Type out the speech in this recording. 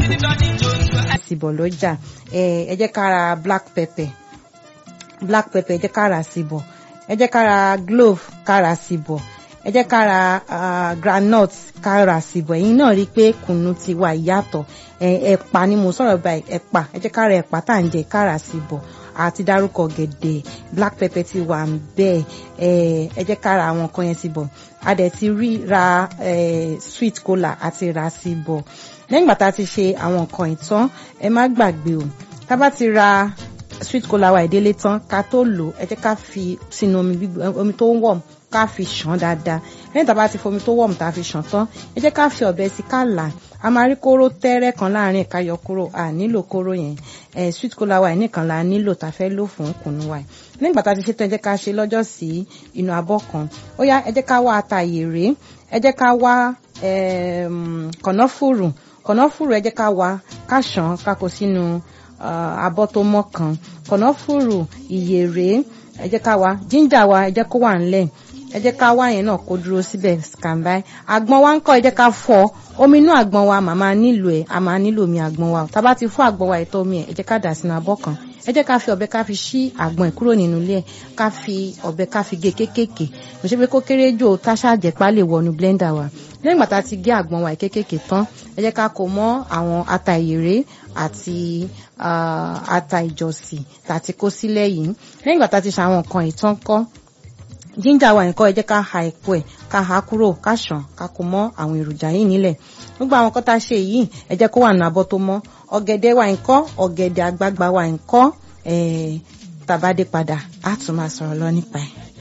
síbọ̀ lọ́jà ẹ jẹ́ ká ra black pepper black pepper ẹ jẹ́ ká ra síbọ̀ ẹ jẹ́ ká ra glove ká ra síbọ̀ ẹ jẹ́ ká ra groundnut ká ra síbọ̀ ẹ̀yin náà rí i pé kùnú ti wà ìyàtọ̀ ẹ̀pà ni mo sọ̀rọ̀ báyìí ẹ̀pà ẹ jẹ́ ká ra ẹ̀pà tá à ń jẹ ká ra síbọ̀ àti dárúkọ gẹ̀dẹ̀ black pepper ti wà ń bẹ́ẹ̀ ẹ jẹ́ ká ra àwọn nǹkan yẹn síbọ̀ a dẹ̀ ti rí ra sweet cola àti ra síbọ̀ lẹ́yìn ìgbà tá a ti ṣe àwọn nǹkan ìtàn ẹ má gbàgbé o tá a bá ti ra sweet cola wa ìdílé tán ká tó lò ẹ jẹ́ ká fi sínú omi omi tó ń wọ̀m ká fi ṣàn dáadáa lẹ́yìn tá a bá ti fomi tó wọ̀m tá a fi ṣàn tán ẹ jẹ́ ká fi ọ̀bẹ sí ká là a máa rí kóró tẹ́rẹ́ kan láàrin ẹ̀ka yọ kúrò a nílò kóró yẹn ẹ̀ sweet cola wa nìkan la nílò tá a fẹ́ lò fún kùnú wa lẹ́yìn ìgbà tá a ti ṣe tán ẹ jẹ́ ká ṣe lọ́jọ́ sí inú abọ́ kan ó yá ẹ jẹ́ ká wá ata ìyèrè ẹ jẹ́ ká wá kànáfùrù kànáfùrù ẹ jẹ́ ká wá ká ṣàn ká kó sínú abọ́ tó mọ́ kan kànáfùrù ìyèrè ẹ jẹ́ ká wá jíńjà wa ẹ jẹ́ kó wà ńlẹ̀ ẹ jẹ́ ká wá yẹn náà kó dúró síbẹ̀ standby àgbọn wa ń kọ́ ẹ jẹ́ ká fọ́ omi inú àgbọn wa màmá nílò ẹ̀ a máa nílò omi àgbọn wa tá a bá ti fọ́ àgbọn wa ìtọ́ omi ẹ̀ ẹ jẹ́ ká dà sínú abọ́ kan ẹ jẹ́ ká fi ọ̀bẹ ká fi ṣí àgbọn ẹ̀ kúrò nínú ilé ẹ̀ ká fi ọ̀bẹ ká fi gé kéékèèké kò ṣe pé kó kéré jò táṣà jẹ̀pá lè wọnú blender wa lẹ́yìn ìgbà tá a ti gé àgbọn wa kéékèèké tán ẹ jẹ́ ká kó mọ́ àwọn ata ìyèrè àti ata ìjọsìn tá a ti kó sílẹ̀ yìí lẹ́yìn ìgbà tá a ti ṣe àwọn nǹkan ìtàn kọ́ jíńjà wa nǹkan ẹ jẹ́ ká ha epo ẹ̀ ká ha kúrò ká ṣàn ká kó mọ́ àwọn èròjà yìí nílẹ̀ gbogbo àwọn kan tá a ṣe yìí ẹ jẹ́ kó wà ní abọ́ tó mọ́ ọ̀gẹ̀dẹ̀ wa nǹkan ọ̀gẹ̀dẹ̀ àgbagbà wa nǹkan tàbádé padà á tún máa sọ̀rọ̀ lọ nípa ẹ̀.